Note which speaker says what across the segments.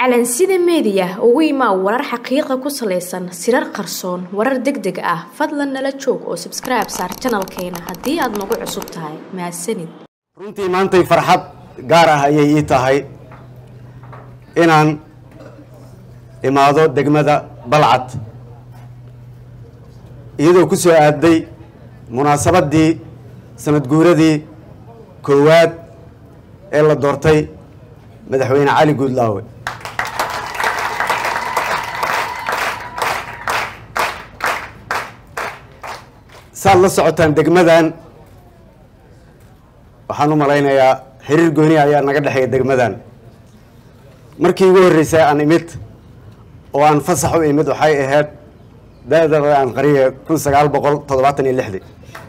Speaker 1: calansida meediya ugu imaa warar xaqiiqa ku salaysan sirar qarsoon warar deg deg ah fadlan nala joog oo sabskribe saar janalkeena haddii aad nagu cusub tahay mahadsanid
Speaker 2: runtii maantay farxad gaar ah ayay ii tahay inaan imaado degmada balcad iyadoo ku soo aaday munaasabaddii sanad guuradii koowaad ee la doortay madaxweyne cali guudlaawe saad la socotaan degmadan waxaan u malaynayaa xiriir gooni ayaa naga dhexeeya degmadan markii ugu horreysay aan imid oo aan fasax u imid waxay ahayd da-da aan qariya kun sagaal boqol toddobaatan iyo lixdii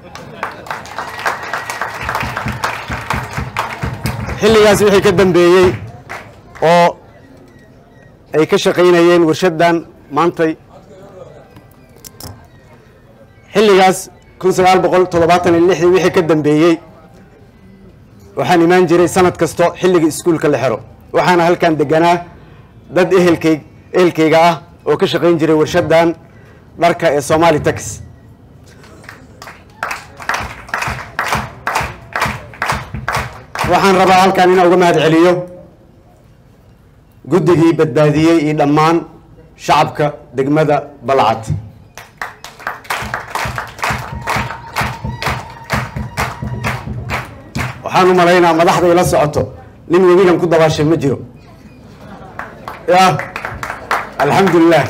Speaker 2: xilligaas wixii ka dambeeyey oo ay ka shaqaynayeen warshaddan maantay xilligaas kun sagaal boqol toddobaatan iyo lixdii wixii ka dambeeyey waxaan imaan jiray sanad kasto xilliga iskuulka la xero waxaana halkan deganaa dad ehelkay ehelkayga ah oo ka shaqayn jiray warshaddan dharka ee somali tax waxaan rabaa halkan inaan uga mahad celiyo guddigii badbaadiyey iyo dhammaan shacabka degmada balcad waxaan u malaynaa madaxda ila socoto nin webigan ku dabaashay ma jiro ya alxamdulilah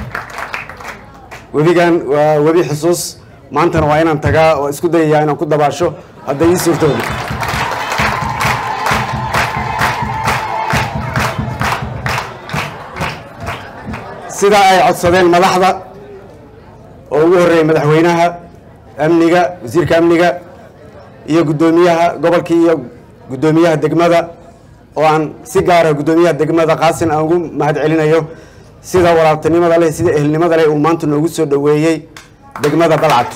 Speaker 2: webigan waa webi xusuus maantana waa inaan tagaa oo isku dayayaa inaan ku dabaasho hadday ii suurtooda sidaa ay codsadeen madaxda oo ugu horreeyay madaxweynaha amniga wasiirka amniga iyo guddoomiyaha gobolkii iyo guddoomiyaha degmada oo aan si gaara guddoomiyaha degmada qaasin aan ugu mahad celinayo sida walaaltinimada leh sida ehelnimada leh uu maanta noogu soo dhoweeyey degmada balcad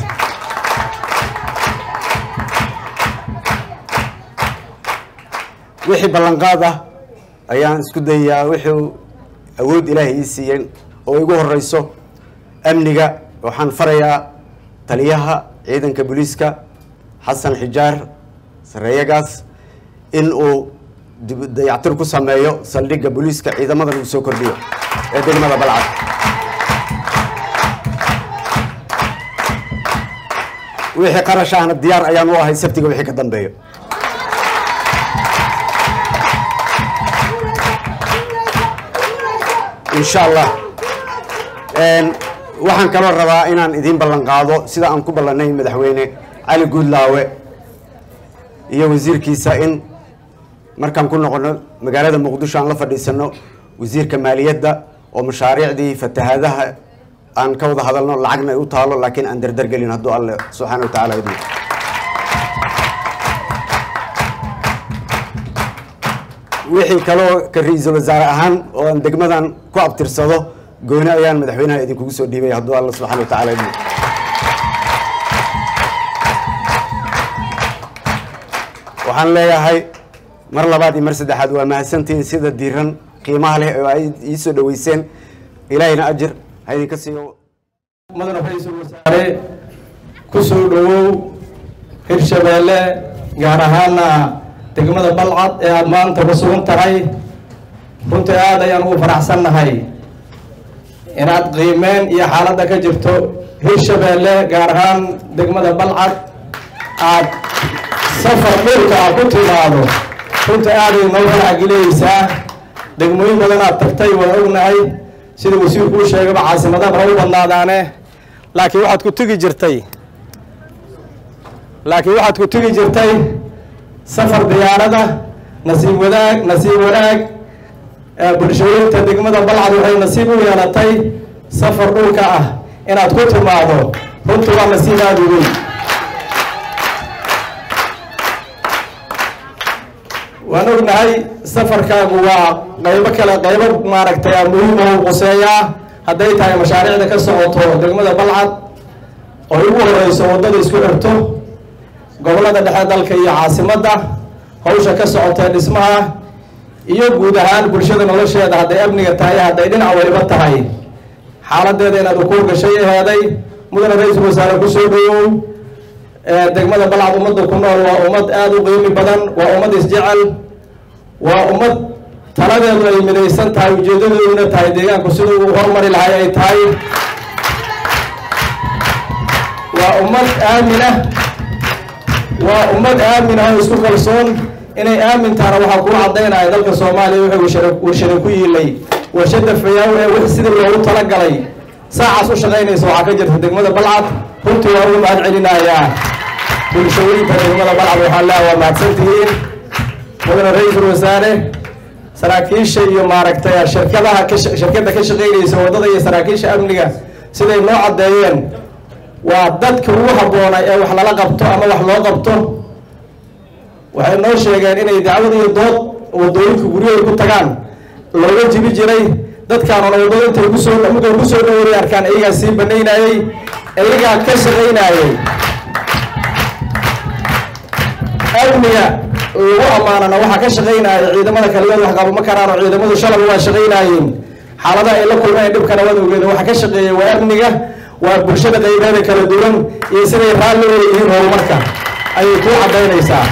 Speaker 2: wixii ballanqaad ah ayaan isku dayayaa wixii awood ilaahay ii siiyeen oo igu horeyso amniga waxaan farayaa taliyaha ciidanka booliiska xasan xijaar sareeyagaas in uu dayactir ku sameeyo saldhigga booliiska ciidamadan uu soo kordhiyo ee degmada balcad wixii qarash ahna diyaar ayaan u ahay sabtiga wixii ka dambeeyo insha allah waxaan kaloo rabaa inaan idiin ballan qaado sida aan ku ballanay madaxweyne cali guudlaawe iyo wasiirkiisa in markaan ku noqono magaalada muqdisho aan la fadhiisano wasiirka maaliyadda oo mashaariicdii fatahaadaha aan ka wada hadalno lacagna ay u taalo laakiin aan dardargelin hadduu alle subxaana wa tacala idin wixii kaloo ka ra-iisul wasaare ahaan oo aan degmadan ku abtirsado gooni ayaan madaxweynaha idinkugu soo dhiibay hadduu alla subxana wa tacala idin waxaan leeyahay mar labaad iyo mar saddexaad waa mahadsantihiin sida diiran qiimaha leh oo ay ii soo dhoweyseen ilaahayna ajir ha idinka siiyo
Speaker 3: mudane ra-iisul wasaare ku soo dhowow hirshabeelle gaar ahaana degmada balcad ee aada maanta ku sugan tahay runtii aada ayaan ugu faraxsannahay inaad qiimeen iyo xaaladda ka jirto hirshabeelle gaar ahaan degmada balcad aad safar dhulka aad ku timaado runtii aaday noo faracgeliyeysaa degmooyin badan aad tagtay waan ognahay sida wasiirku u sheegaba caasimadaha ha u badnaadaane laakiin waxaad ku tegi jirtay laakiin waxaad ku tegi jirtay safar diyaarada nasiib wadaag nasiib wanaag bulshooyinta degmada balcad waxay nasiib u yeelatay safar dhulka ah inaad ku timaado runtii waa nasiib aada u weyn waan ognahay safarkaagu waa qaybo kale qaybo maaragtay muhiima u quseeyaa hadday tahay mashaariicda ka socoto degmada balcad oo ugu horeyso waddada isku xirto gobollada dhexe dalka iyo caasimadda hawsha ka socota dhismaha iyo guud ahaan bulshada nolosheeda hadday amniga tahay hadday dhinac waliba tahay xaaladeeda inaad ukuur gashay aheeday mudane ra-iisul wasaare kusoo dhawow degmada balcad ummadda ku nool waa ummad aada u qiimi badan waa ummad isjecel waa ummad taladeedu ay midaysan tahay ujeedadooduna tahay deegaanku siduu uu horumari lahay ay tahay waa ummad aamina waa ummad aamina oo isku kalsoon inay aamintaana waxaa kuu caddaynaya dalka soomaaliya wuxuu warshada warshada ku yiilay warshada fayaaw ee wix sidii loogu talagalay saacaas u shaqaynaysa waxaa ka jirta degmada balcad runtii waa ugu mahad celinayaa bulshooyinka degmada balcad waxaan leeha waa mahadsantihiin mudane ra-iisul wasaare saraakiisha iyo maaragtay shirkadaha ka shirkadda ka shaqaynaysa waddada iyo saraakiisha amniga siday noo caddeeyeen waa dadka ugu habboonay ee wax lala qabto ama wax loo qabto waxay noo sheegeen inay dacwad iyo dood waddooyinka guryahay ku tagaan looga jibi jiray dadkaanuna waddada intay kusoo mudday kusoo dhowray arkaan iyagaa sii banaynayey iyagaa ka shaqaynayey amniga lagu ammaanana waxaa ka shaqaynaya ciidamada kaligood wax qabo ma karaan oo ciidamadu shalaba waa shaqaynaayeen xaaladaha ay la kulmeen dhibkana waad ogeeda waxaa ka shaqeeya waa amniga waa bulshada qaybeeda kala duwan iyo siday raalli wada yihiin horumarka ayay kuu caddaynaysaa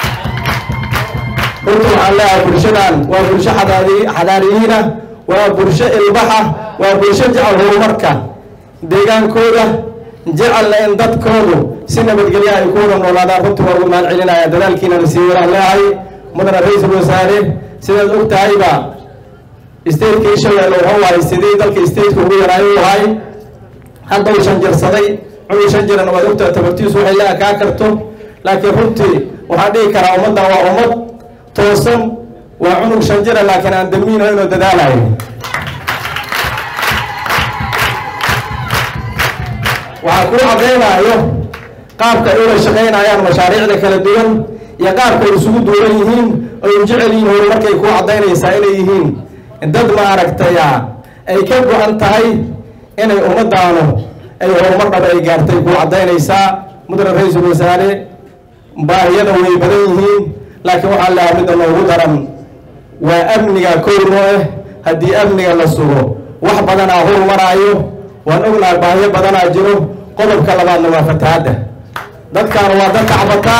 Speaker 3: runta waxaan leeyahay bulshadan waa bulsho xadaari xadaariyiina waa bulsho ilbaxa waa bulsho jecel horumarka deegaankooda jecelna in dadkoodu si nabadgelya ay ku wada noolaadaan runtii waa ugu mahad celinaya dadaalkiinana sii wadaan leehay mudane ra-iisul wasaare sidaad og tahayba stateka ishabeelle wuxuu ahay sidii dalka stateka ugu yaraayo u ahay hadda uu shanjirsaday cunug shan jiran waad ogtaha tabartiisu waxay la ekaa karto laakiin runtii waxaan dhihi karaa ummaddan waa ummad toosan waa cunug shan jira laakiin aan damiino inuu dadaalayo waxaa kuu caddaynayo qaabka ay ula shaqaynayaan mashaariicda kala duwan iyo qaabka ay isugu duuran yihiin oy u jecel yihiin horumarkay kuu caddaynaysaa inay yihiin dad maaragtaya ay ka go-an tahay inay ummadaanu ay horumar dhaba ay gaartay kuu caddaynaysaa mudane ra-iisul wasaare baahiyada way badan yihiin laakiin waxaa leeha midda noogu daran waa amniga kowno ah haddii amniga la sugo wax badanaa horumaraayo waan ognahay baahiyo badanaa jiro qodobka labaadna waa fatahaadda dadkaanu waa dad tacbataa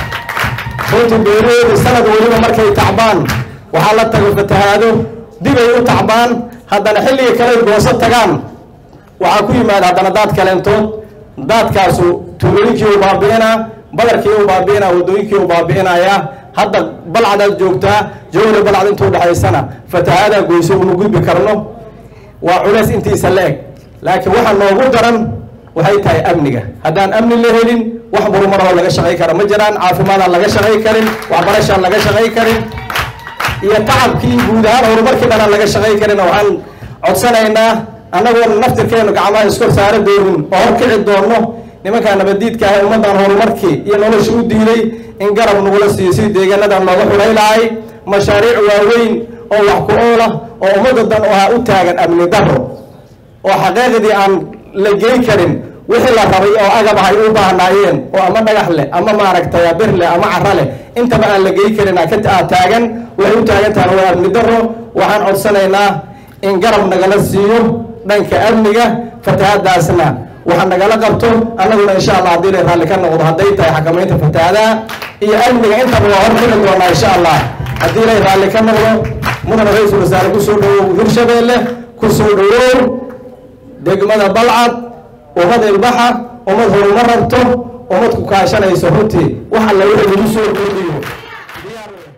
Speaker 3: runtii beeraheedu sanad weliba markay tacbaan waxaa la tago fatahaado dibay u tacbaan haddana xilliga kale gooso tagaan waxaa ku yimaada haddana daad kaleentood daadkaasu tuulooyinkii u baabi'inaa badarkii u baabi'inaa waddooyinkii u baabi'inayaa hadda balcadaad joogtaa jawle balcad intuu dhexaysana fatahaadaa goyso uma gudbi karno waa culays intiisa la eg laakiin waxa noogu daran waxay tahay amniga haddaan amni la helin wax horumaroo laga shaqay kara ma jiraan caafimaadaan laga shaqay karin waxbarashaan laga shaqay karin iyo tacabkii guud ahaan horumarkii dhanaan laga shaqay karin waxaan codsanaynaa annagoona naftirkeenu gacmaha iskor saara doonin oo horkici doonno nimankaa nabadiidka ah ummaddan horumarkii iyo nolosha u diiday in garab nagula siiyo si deegaanadan looga xulay lahay mashaariic waaweyn oo wax ku oola oo ummadda dan oo ah u taagan amni daro oo xaqiiqdii aan la gey karin wixii la rabay oo agab ahay u baahnaayeen oo ama dhagax leh ama maaragtay bir leh ama cara leh intaba aan la gey karin aa taagan waxay u taagan tahay waa amni daro waxaan codsanaynaa in garab nagala siiyo dhanka amniga fatahaadaasna waxa nagala qabto annaguna insha allah haddii la raalli ka noqdo hadday tahay xakamaynta fatahaadaha iyo amniga intaba waa hor xili doonaa insha allah haddii lay raalli ka noqdo mudane ra-iisul wasaare kusoo dhawow hirshabeelle kusoo dhawow degmada balcad ummad ilbaxa ummad horumar rabto ummad ku kaashanayso runtii wax alla wixii lagu soo kordhiyo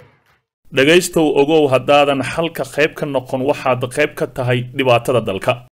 Speaker 4: dhegaystow ogow haddaadan xalka qayb ka noqon waxaad qayb ka tahay dhibaatada dalka